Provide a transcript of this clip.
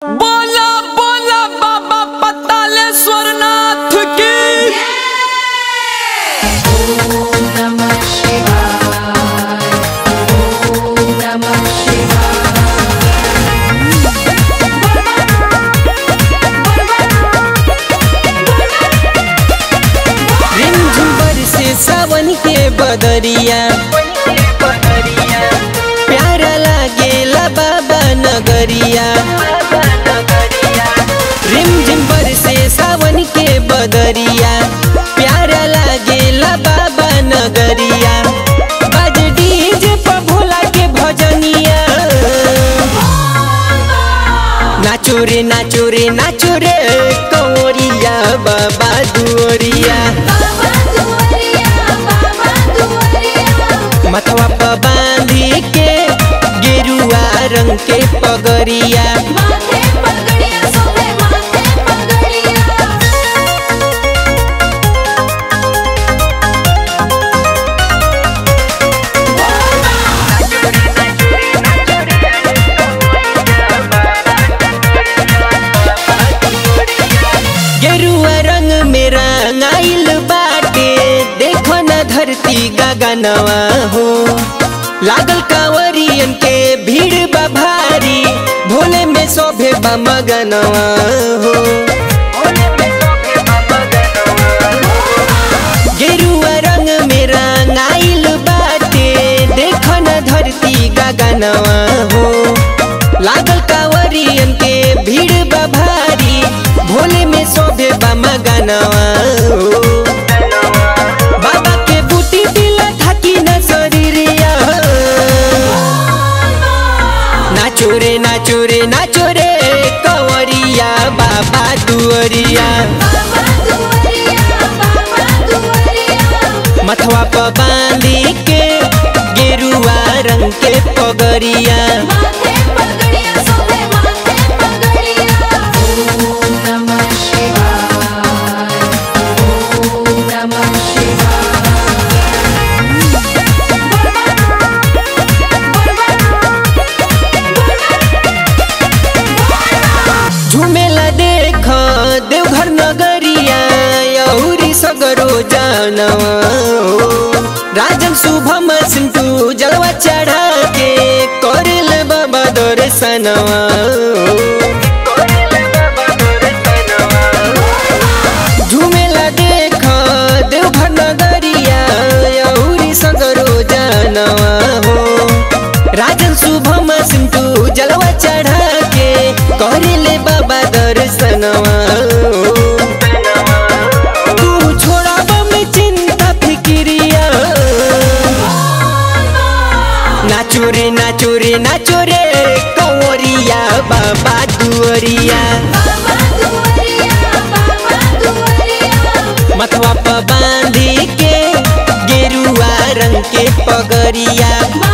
बोला बोला बाबा पतालेश्वर नाथ की रिमझिम बरसे सावन के बदरिया प्यारा लागेला बाबा नगरिया रिमझिम बरसे सावन के बदरिया प्यारा लागेला बाबा नगरिया बाज डीजे पर भोला के भजनिया नाचो रे नाचो रे नाचो रे कंवरिया बाबा दुवरिया मतवा पर बांधी के गेरुआ रंग के पगरिया गेरुआ रंग में रंगाइल बाटे देखो न धरती गगनवा हो लागल कांवरियन के भीड़ बा भारी भोले में शोभे बा मगनवा हो गेरुआ रंग में रंगाइल बाटे देखो न धरती गगनवा हो लागल कांवरियन के भीड़ बा भारी भोले में शोभे बा मगनवा हो बाबा के बूटी दिला थाकी न शरीरिया नाचो रे नाचो रे नाचो रे कंवरिया बाबा दुवरिया मथवा पर बांधी के गेरुआ रंग के पगरिया झुमेला देख देवघर नगरिया यौरी सगरो जानवा हो। राजन शुभम सिंटू जलवा चढ़ा के करल बाबा दर्शनवा हो। झुमेला देख देवघर नगरिया यौरी सगरो जानवा हो राजन शुभम सिंटू जलवा चढ़ा के करिले बाबा दर्शनवा हो। तू छोड़ब में चिंता फिक्रिया नाचो रे नाचो रे नाचो रे कंवरिया बाबा दुवरिया मथवा पर बांधी के गेरुआ रंग के पगरिया